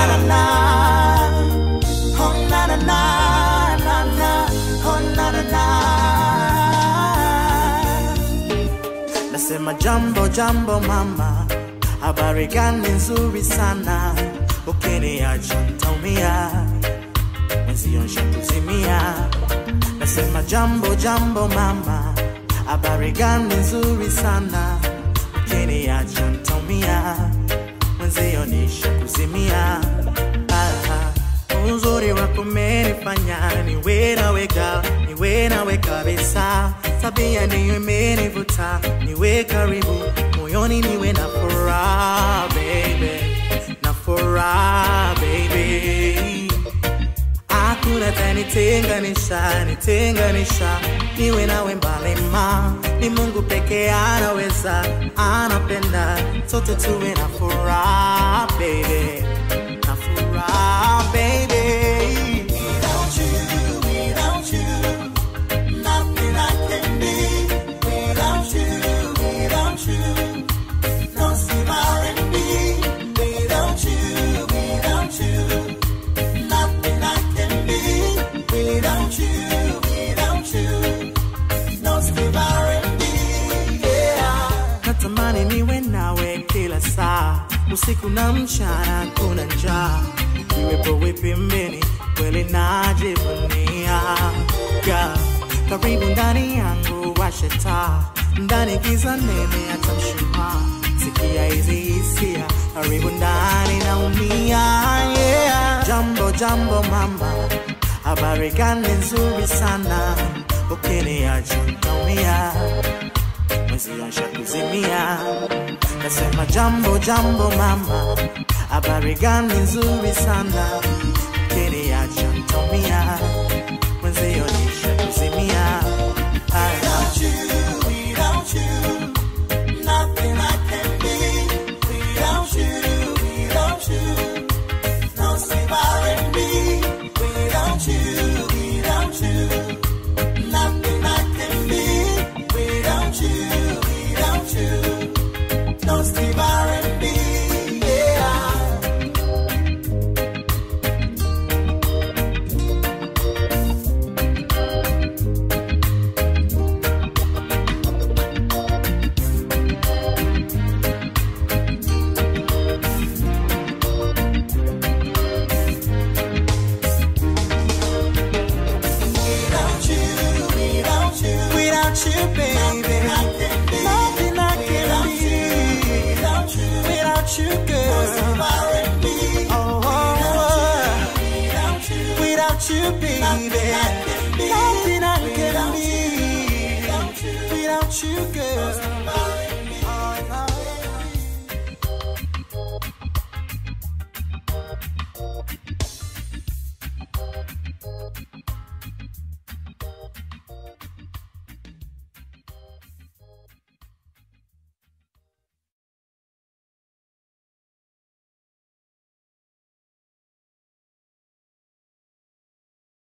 na na. Oh na na na na na. Oh na na na. Nasema jambo jambo mama, habari gani nzuri sana, ukiniacha ntaumia, mwenzio nshakuzimia. Nasema jambo jambo mama, habari gani nzuri sana, ukiniacha ntaumia, mwenzio nishakuzimia. Ah, uzuri wako umenifanya niwe nawe ga niwe nawe kabisa, tabia ndiyo imenivuta niwe karibu moyoni, niwe na furaha baby, na furaha baby hakuna tanitenganisha nitenganisha niwe nawe mbali ma ni mungu pekee anaweza anapenda sote tuwe na furaha baby na furaha baby without you without you nothing i can be without you without you no steve r&b without you without you Nothing I can be without you, without you. No Steve R&B, yeah. Natamani niwe nawe kila saa, usiku na mchana, kuna njaa. Iwepo wewe pembeni, kweli najivunia. Yeah. Karibu ndani yangu, washe taa, ndani giza nene, hata mshumaa. Sikia hizi hisia, karibu ndani naumia, yeah. Jambo jambo mama, habari gani nzuri sana, ukiniacha ntaumia, mwezi asha kuzimia. Nasema jambo jambo mama, habari gani nzuri sana, ukiniacha ntaumia, mwezi nisha kuzimia. Without you, without you, nothing I can be. Without you, without you. No Steve R&B without you, without you. Nothing I can be without you, without you. No Steve R&B, yeah. Without you, without you, without you, baby, nothing I can be. Without you, without you, girl. Oh, oh, oh. without you, baby, nothing I can be. Without you, girl.